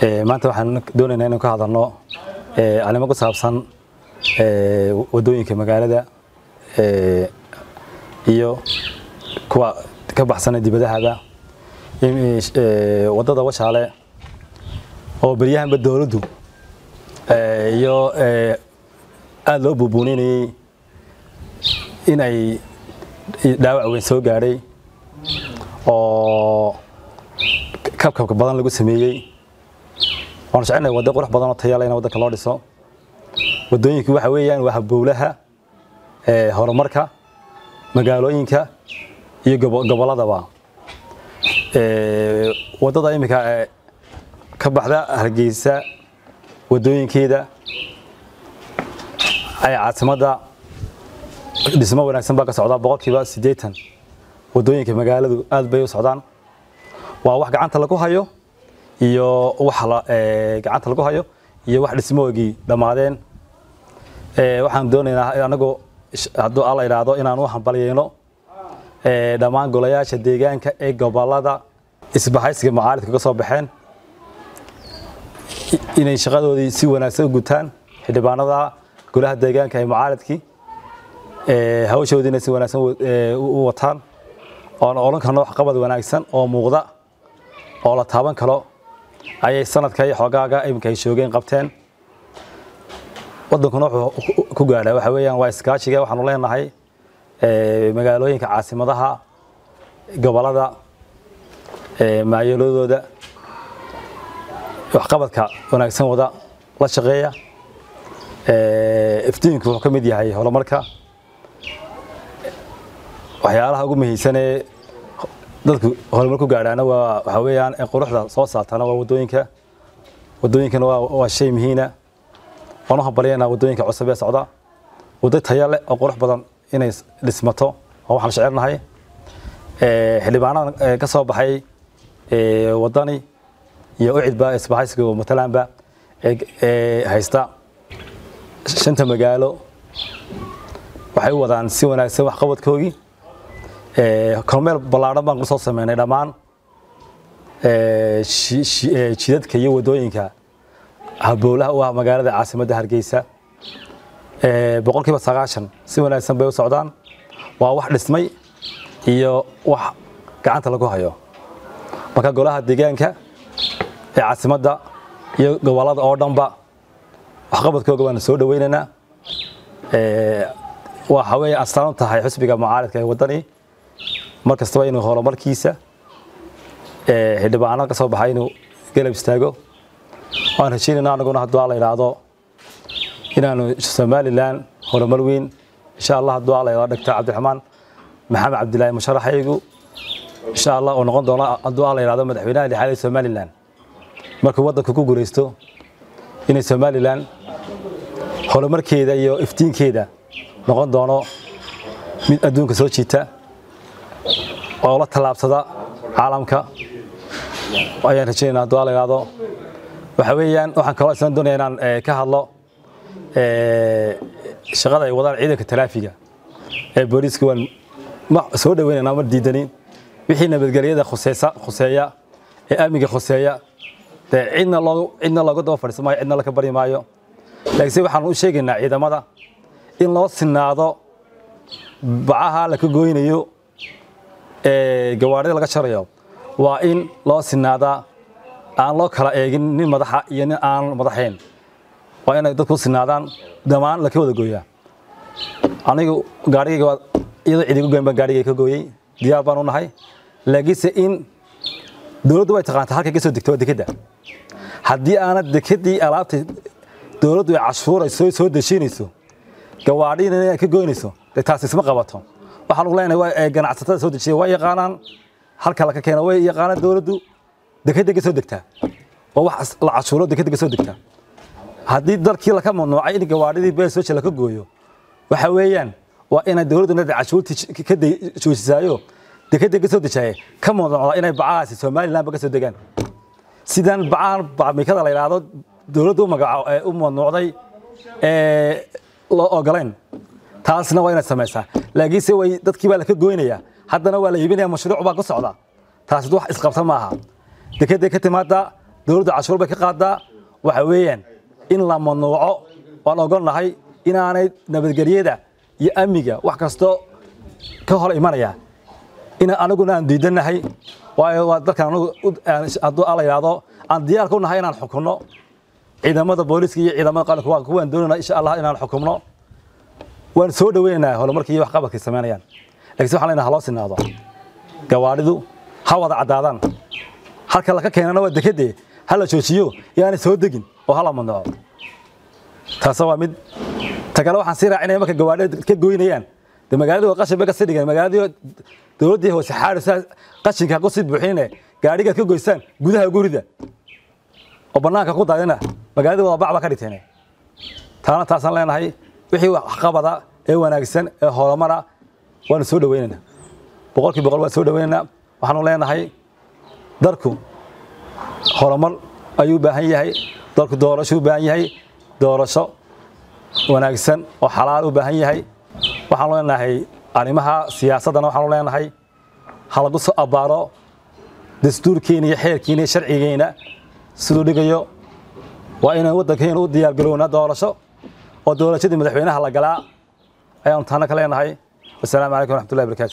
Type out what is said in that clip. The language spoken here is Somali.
maanta waxaan doonaynaa inaan ka hadalno arrimo ku saabsan wadooyinka magaalada iyo kuwa ka baxsana dibadahaba wadada washaale oo beryahanba dowladdu iyo aada loo buubuuninayey in ay dhaawac weyn soo gaadhay oo kabkabka badan lagu sameeyey waanu jecelnahay waddo qurux badan oo tayale in waddanka loo dhiso waddooyinku waxa weeyaan waa habowlaha horumarka magaalooyinka iyo gobolladaba waddada iminka ka baxda hargeysa waddooyinkeeda ay caasimadda dhismo wanaagsan baa ka socdaa boqolkiiba siddeetan waddooyinka magaaladu aad bay u socdaan waa wax gacanta lagu hayo iyo wax gacanta lagu hayo iyo wax dhismoogii dhammaadeen waxaan doonaynaa anagu hadduu alla idhaahdo inaan u hambalyayno dhammaan golayaasha deegaanka ee gobolada isbahaysiga mucaaridka ka soo baxeen inay shaqadoodii si wanaagsan u gutaan xildhibaanada golaha deegaanka ee mucaaridkii hawshoodiina si wanaagsan u wataan oon odhan karno waxqabad wanaagsan oo muuqda oo la taaban karo ayay sanadka iyo xoogaaga iminka ay shoogeen qabteen waddankuna wuxuu ku gaadhaa waxa weeyaan waa iskaashiga waxaanu leenahay magaalooyinka caasimadaha gobolada maayaladooda waxqabadka wanaagsan wada la shaqeeya iftiinku wuxuu ka mid yahay horumarka waxyaalaha ugu muhiimsanee dadku horumar ku gaadhaana waa waxa weeyaan quruxda soo saartana waa waddooyinka waddooyinkana waa shay muhiina waan u hambalyaynaa waddooyinka cusub ee socda waddo taya leh oo qurux badan inay dhismato oo waxaan jecelnahay xildhibaanada ka soo baxay waddani iyo ucidba isbahaysiga matalaanba ee haysta shanta magaalo waxay u wadaan si wanaagsan waxqabadkoogii kormeel ballaadhan baan kusoo sameynay dhammaan jidadka iyo waddooyinka habowlaha u ah magaalada caasimadda hargeysa boqolkiiba sagaashan si wanaagsan bay u socdaan waa wax dhismay iyo wax gacanta lagu hayo marka golaha deegaanka ee caasimadda iyo gobolada oo dhanba waxqabadkooga waanu soo dhaweynaynaa waxa weeye astaan u tahay xusbiga mucaaridka ee waddani mar kastaba inuu horumarkiisa xildhibaano ka soo baxay inuu galab istaago waan rajaynayna anaguna hadduu alla idhaahdo inaanu somalilan horumar weyn insha allah hadduu alla idhaahdo dhagta cabdiraxmaan maxamed cabdilaahi musharaxaygu insha allah oo noqon doono hadduu alla idhaahdo madaxweynaha lixaad ee somalilan markuu waddanku ku guuraysto inay somalilan horumarkeeda iyo iftiinkeeda noqon doono mid adduunka soo jiita oo la tallaabsada caalamka ayaan rajaynayna hadduu alla idhaahdo waxa weeyaan waxaan kaloo isna doonaya inaan ka hadlo shaqada ay wadaan ciidanka taraafiga ee booliiska waan soo dhaweynaynaa ma diidanin wixii nabadgelyada khuseysa khuseeya ee amniga khuseeya dee cidna loo cidna looga daba fadhiisan maayo cidna laka bari maayo laakiinse waxaan u sheegaynaa ciidamada in loo sinaado bacaha laka gooynayo ee gawaarida laga jarayo waa in loo sinaadaa aan loo kala eegin nin madaxa iyo nin aan madaxayn waa inay dadku sinaadaan dhammaan laka wada gooyaa anigu gaarigayga iyadoo cidigu goyn baan gaarigay ka gooyey diyaar baan u nahay laakiinse in dowladdu way taqaantaa halkay ka soo degto waa dekedda haddii aanad dekeddii alaabta dowladdu ay cashuurayso soo deshinayso gawaadhina inay ka goynayso dee taasi isma qabato waxaan ugu leenahay waa ganacsatada soo dejiya waa yaqaanaan halka laka keena way yaqaanaan dowladdu dekedda ka soo degtaa waa wax la cashuuro dekedda ka soo degtaa haddii dalkii laka mamnuucay in gawaadhidii beesooja laka gooyo waxa weeyaan waa inay dowladdu nada cashuurtii ka joojisaayo dekedda ka soo dejaaye ka mamnuucda inay bacahaasi somalilandba ka soo degaan sidaan bacahan bacmikada la yidhaahdo dowladdu u magaco u mamnuucday loo ogolayn taasna waa inaad samaysaa laakiinse way dadkii baa laka goynayaa haddana waa la iibinaya mashruuc baa ku socda taasi wax isqabta maaha dekeday ka timaada dowladda cashuur bay ka qaadaa waxa weeyaan in la mamnuuco waan ogolnahay inaanay nabadgelyada iyo amniga wax kastoo ka hor imanaya in anaguna aan diidanahay waayo waa dalkan anagu hadduu alla yidhaahdo aan diyaar ku nahay inaan xukunno ciidamada booliiska iyo ciidamada qaranka waa kuwaan doonayna insha allah inaan xukumno waan soo dhaweynaynaa horumarkii iyo waxqabadkay samaynayaan laakiin waxaan leenahay haloo sinaado gawaadhidu ha wada caddaadaan halka laka keenana waa dekedee ha la joojiyo yaanay soo degin oo hala mamnuuco taas waa mid ta kale waxaan sii raacinaya marka gawaadhida ka goynayaan de magaaladii waa qashin bay kasii dhigeen magaaladii dowladdii hoose xaadhisa qashinka ku sii buuxinine gaadhigaad ka goysaan gudaha gurida oo bannaanka ku daadina magaaladii wada bac baa ka dhigteen taana taasaan leenahay wixii waxqabada ee wanaagsan ee horumara waanu soo dhaweynaynaa boqolkii boqol waan soo dhaweynaynaa waxaanu leenahay dalku horumar ayuu u baahan yahay dalku doorasho u baahan yahay doorasho wanaagsan oo xalaal u baahan yahay waxaanu leenahay arrimaha siyaasaddana waxaanu leenahay ha lagu soo abbaaro dastuurkeena iyo xeerkeena iyo sharcigeena siduu dhigayo waa inaan waddankeena u diyaargarownaa doorasho oo doorashadii madaxweynaha la galaa ayaanu taana ka leenahay wasalaamu calaykum waraxmatullahi barakatu